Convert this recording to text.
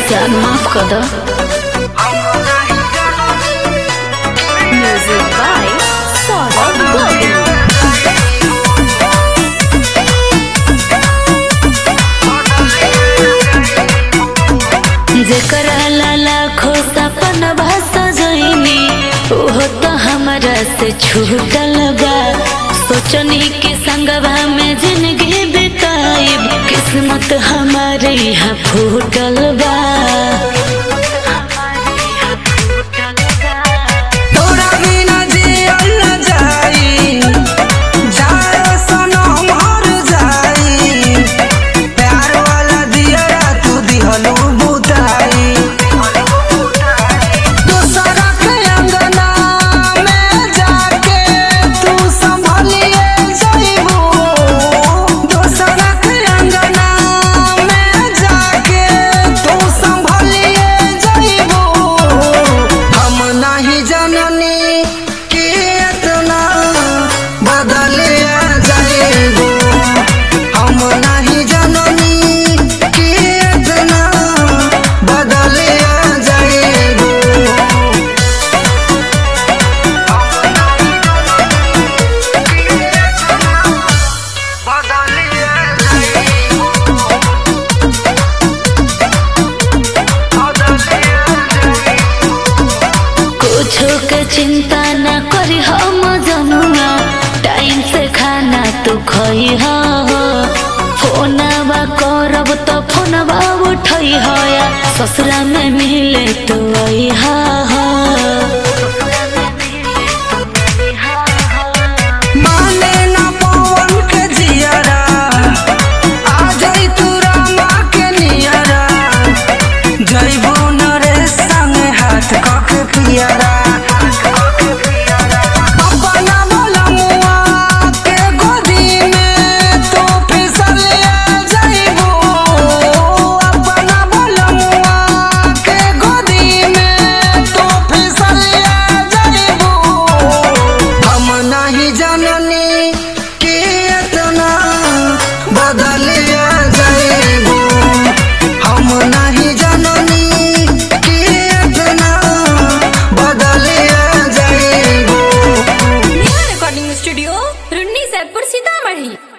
जान माफ कर दो म्यूजिक बाय सौरभ गोविल जेकरा लाखों सपन भाषा जइनी ओहो तो हमरा से छूटल बा सोचनी के संगवा में जिंदगी बिताइब किस्मत हमारे यहाँ फूटल बा तोरा बिना जियल न जाई जाए सनम हर जाई प्यार वाला दियरा तू दिहलू बुताई दूसरा के अंगना में जाके तू संभलिए जाइबू दूसरा के अंगना में जाके तू संभलिए जाइबू हम नहीं जननी कि इतना बदलिया जाइबू हम नहीं जननी कि इतना बदलिया जाइबू कुछो के चिंता न करी हम जनुआ टाइम से खाना तू खई हो फोनवा करब तो फोनवा उठई हो या ससुरा में मिले तो आई हा माने ना पवन के जियरा आ जाई तू रामा के नियरा जइबो न रे संग हाथ कके पियरा अपना बोलमुआ के गोदी में तू फिसलिया जइबो अपना बोलमुआ के गोदी में तू फिसलिया जइबो हम नहीं जननी कि इतना बदलिया जाइबू हम नहीं जननी कि इतना बदलिया जाइबू नेहा रिकॉर्डिंग स्टूडियो रुन्नी सैदपुर सीतामढ़ी